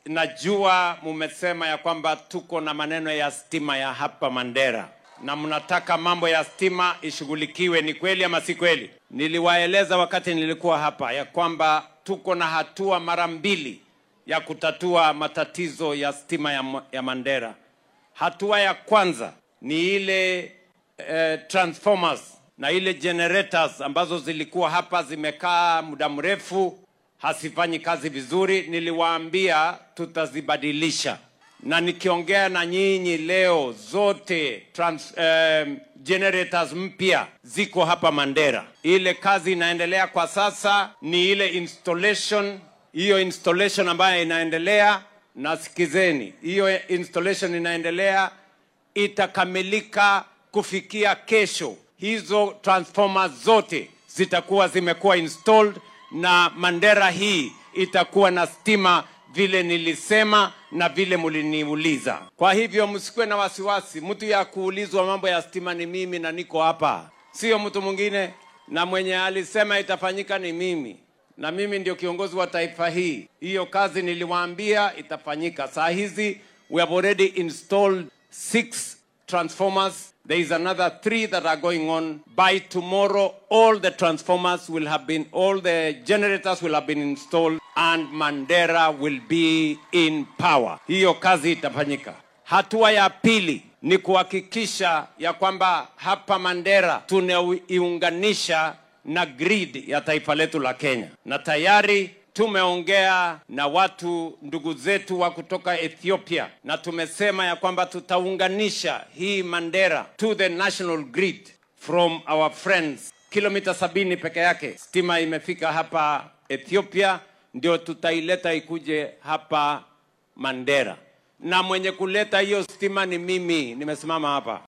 najua mumesema ya kwamba tuko na maneno ya stima ya hapa Mandera na mnataka mambo ya stima ishughulikiwe. Ni kweli ama si kweli? Niliwaeleza wakati nilikuwa hapa ya kwamba tuko na hatua mara mbili ya kutatua matatizo ya stima ya, Ma- ya Mandera. Hatua ya kwanza ni ile eh, transformers na ile generators ambazo zilikuwa hapa zimekaa muda mrefu hasifanyi kazi vizuri. Niliwaambia tutazibadilisha, na nikiongea na nyinyi leo zote trans, eh, generators mpya ziko hapa Mandera. Ile kazi inaendelea kwa sasa ni ile installation, hiyo installation ambayo inaendelea, na sikizeni, hiyo installation inaendelea itakamilika kufikia kesho. Hizo transformers zote zitakuwa zimekuwa installed na Mandera hii itakuwa na stima vile nilisema na vile mliniuliza. Kwa hivyo msikuwe na wasiwasi, mtu ya kuulizwa mambo ya stima ni mimi na niko hapa, sio mtu mwingine, na mwenye alisema itafanyika ni mimi na mimi ndio kiongozi wa taifa hii. Hiyo kazi niliwaambia itafanyika. Saa hizi we have already installed six transformers. There is another three that are going on. By tomorrow, all the transformers will have been, all the generators will have been installed and Mandera will be in power. Hiyo kazi itafanyika. Hatua ya pili ni kuhakikisha ya kwamba hapa Mandera tunaiunganisha na grid ya taifa letu la Kenya, na tayari tumeongea na watu ndugu zetu wa kutoka Ethiopia, na tumesema ya kwamba tutaunganisha hii Mandera to the national grid from our friends. Kilomita sabini peke yake stima imefika hapa Ethiopia, ndio tutaileta ikuje hapa Mandera, na mwenye kuleta hiyo stima ni mimi, nimesimama hapa.